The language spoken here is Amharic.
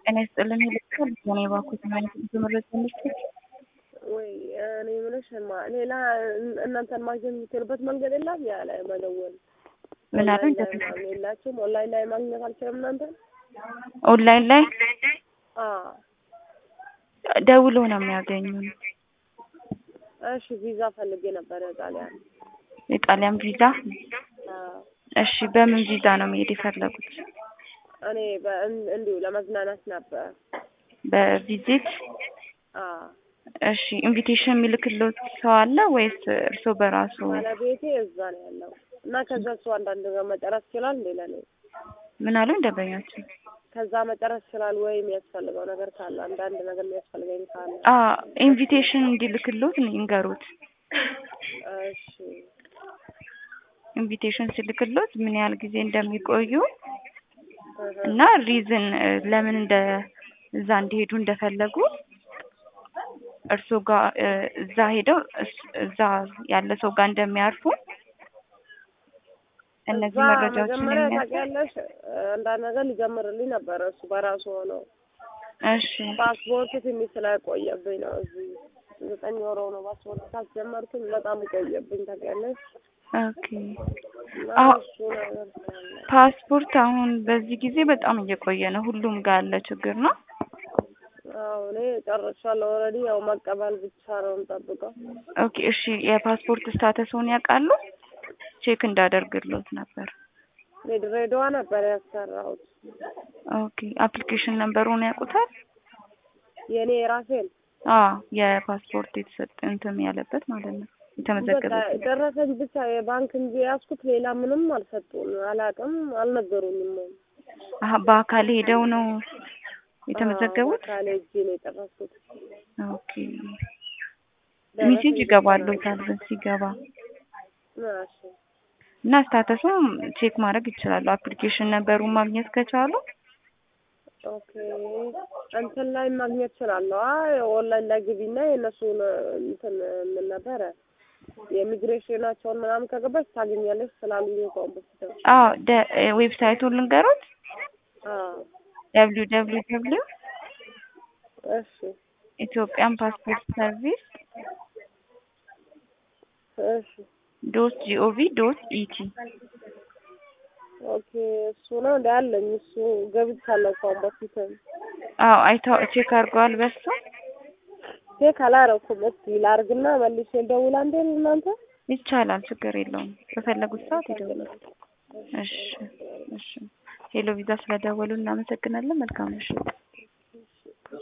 ጤና ይስጥልን ይልካል ሆነ የባኩት ማለት ትምህርት ትምህርት ወይ እኔ የምልሽ ማ ሌላ እናንተን ማግኘት የምትችልበት መንገድ የለም? ያለ መደወል ምን አሉኝ? ኦንላይን ላይ ምናምን የላችሁም? ኦንላይን ላይ ማግኘት አልችልም እናንተ? ኦንላይን ላይ አዎ። ደውሎ ነው የሚያገኙን። እሺ ቪዛ ፈልጌ ነበር የጣሊያን። የጣሊያን ቪዛ። አዎ። እሺ በምን ቪዛ ነው መሄድ የፈለጉት? እኔ በእን- እንዲሁ ለመዝናናት ነበር። በቪዚት? አዎ። እሺ ኢንቪቴሽን የሚልክልዎት ሰው አለ ወይስ እርስዎ በራሱ? ባለቤቴ እዛ ነው ያለው እና ከዛ እሱ አንዳንድ ነገር መጨረስ ይችላል እንዴ ለኔ? ምን አሉኝ ደንበኛችን? ከዛ መጨረስ ይችላል ወይ የሚያስፈልገው ነገር ካለ አንዳንድ ነገር የሚያስፈልገኝ ካለ? አ ኢንቪቴሽን እንዲልክልዎት ይንገሩት። እሺ ኢንቪቴሽን ሲልክልዎት ምን ያህል ጊዜ እንደሚቆዩ እህ፣ እና ሪዝን ለምን እንደ እዛ እንዲሄዱ እንደፈለጉ እርስዎ ጋር እ እዛ ሄደው እስ- እዛ ያለ ሰው ጋር እንደሚያርፉ እነዚህ እዛ መረጃዎችን መጀመሪያ የሚያሳይ ታውቂያለሽ አንዳንድ ነገር ሊጀምርልኝ ነበረ እሱ በራሱ ሆኖ እሺ ፓስፖርት ትንሽ ስላቆየብኝ ነው። እዚህ ዘጠኝ ወር ነው ፓስፖርት ካስጀመርኩኝ በጣም ቆየብኝ ታውቂያለሽ። ኦኬ እና አዎ እሱ ነገር ስላለ ፓስፖርት አሁን በዚህ ጊዜ በጣም እየቆየ ነው። ሁሉም ጋር ያለ ችግር ነው። አዎ እኔ ጨርሻለሁ። ኦልሬዲ ያው መቀበል ብቻ ነው የምጠብቀው። ኦኬ እሺ የፓስፖርት ስታተስዎን ያውቃሉ? ቼክ እንዳደርግልዎት ነበር። እኔ ድሬዳዋ ነበር ያሰራሁት ኦኬ አፕሊኬሽን ነምበሩን ያውቁታል? የእኔ የራሴን አዎ የፓስፖርት የተሰጠ እንትን ያለበት ማለት ነው በቃ የተመዘገበበት። ደረሰኝ ብቻ የባንክ እንጂ የያዝኩት ሌላ ምንም አልሰጡም፣ አላውቅም፣ አልነገሩኝም። አሀ በአካል ሄደው ነው የተመዘገቡት? ካለ እጄ ነው የጨረስኩት። ኦኬ ሜሴጅ ይገባልዎታል ሲገባ እሺ እና ስታተሱም ቼክ ማድረግ ይችላሉ። አፕሊኬሽን ነበሩን ማግኘት ከቻሉ ኦኬ እንትን ላይ ማግኘት እችላለሁ። አይ ኦንላይን ላይ ግቢና የእነሱን እንትን ምን ነበረ የኢሚግሬሽናቸውን ምናምን ከገባች ታገኛለች ስላሉኝ ከሆን በፊት አዎ ደ- ዌብሳይቱን ልንገሮት አዎ ደብሊው ደብሊው ደብሊው እሺ ኢትዮጵያን ፓስፖርት ሰርቪስ እሺ ዶት ጂኦቪ ዶት ኢቲ ኦኬ እሱ ነው እንደ አለኝ እሱ ገብቻለሁ ከሆን በፊትም አዎ አይተው ቼክ አድርገዋል በሱ ቼክ አላረኩም። እስኪ ላርግና መልሼ ልደውል አንዴ እናንተ ይቻላል ችግር የለውም በፈለጉት ሰዓት ይደውላል እሺ እሺ ሄሎ ቪዛ ስለደወሉ እናመሰግናለን መልካም ምሽት